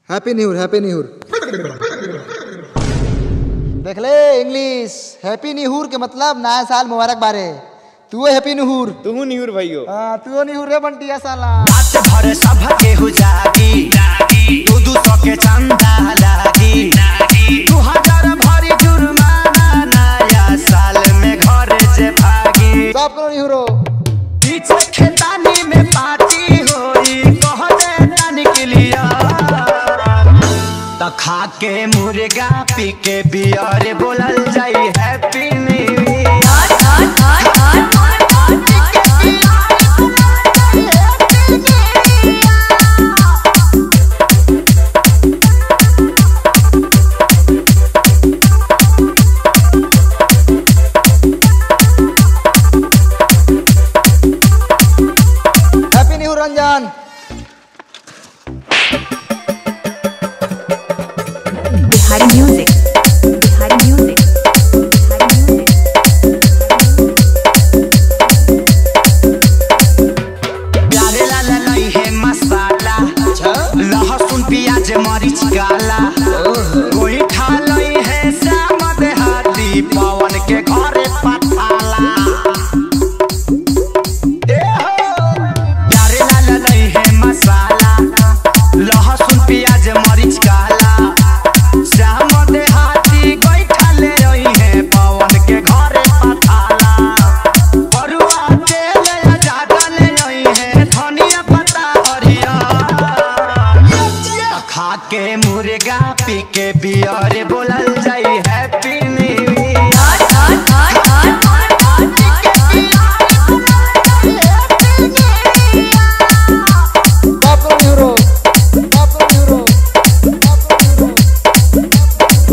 Happy new happy new देख ले English happy new के मतलब नया साल मुबारक बारे तू हैप्पी न्यू तू निहुर भैयो हाँ तू न्यू रे बंटिया साला रात भर सब केहू जागी दू दू सौ के चंदा लागी दू हजार भरी जुर्माना नया साल में घर से भागी सब करो न्यू रो पीछे खेतानी में पार्टी होई कह दे तानी के लिया त खा के मुर्गा पी के बियर बोलल जाई happy new year happy new Ranjan Bihari music Bihari music Bihari music प्यारे लाला नहीं है मसाला लहसुन प्याज मरीच काला कोई खा लई है श्याम देहाती पवन के घरे पठाला ए हो! प्यारे लाला नहीं है मसाला लहसुन प्याज मरीच काला श्याम देहाती कोई खा ले रही है पवन के घरे पठाला बरुआ तेल या ज्यादा ले रही है धनिया पत्ता हरिया खा के मुर्गा पी के बियर बोलल जाई हैप्पी न्यू ईयर सब करो न्यू रो सब करो न्यू रो सब करो न्यू रो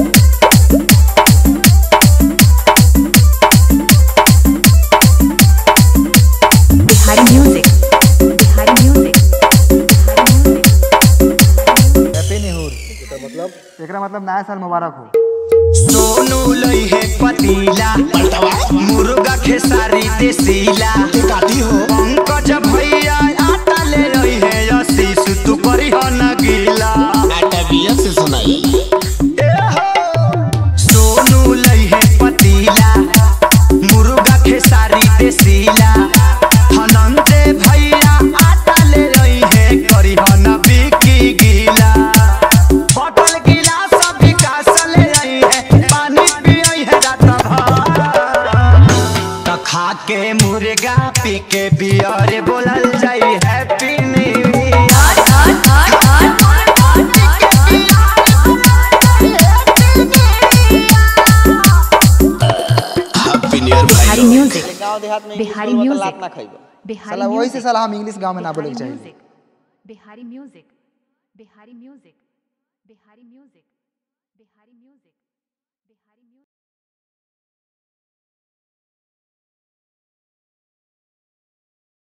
Bihari music Bihari music Bihari music happy new मतलब एकरा मतलब नया साल मुबारक हो सोनू लई है पतीला मुर्गा खेसारी देसीला काटी हो पंकज भैया आटा ले रही है आशीष तू करी हो न गीला से सुनाई ए हो! सोनू लई है पतीला मुर्गा खेसारी देसीला धनंजय भैया आटा ले रही है करी हो न बिकी गीला बॉटल गिलास विकास ले रही है पानी पियई है रात भर त खा के मुर्गा पी के बियर बोलल जाई happy new year happy new year Bihari भाई म्यूजिक गांव देहात में बिहारी इंग्लिश बोलबो त म्यूजिक। लात ना खइबो बिहारी साला वही से म्यूजिक साला हम इंग्लिश गांव में ना बोले के बिहारी चाहिए music Bihari music Bihari music Bihari music Bihari music Bihari music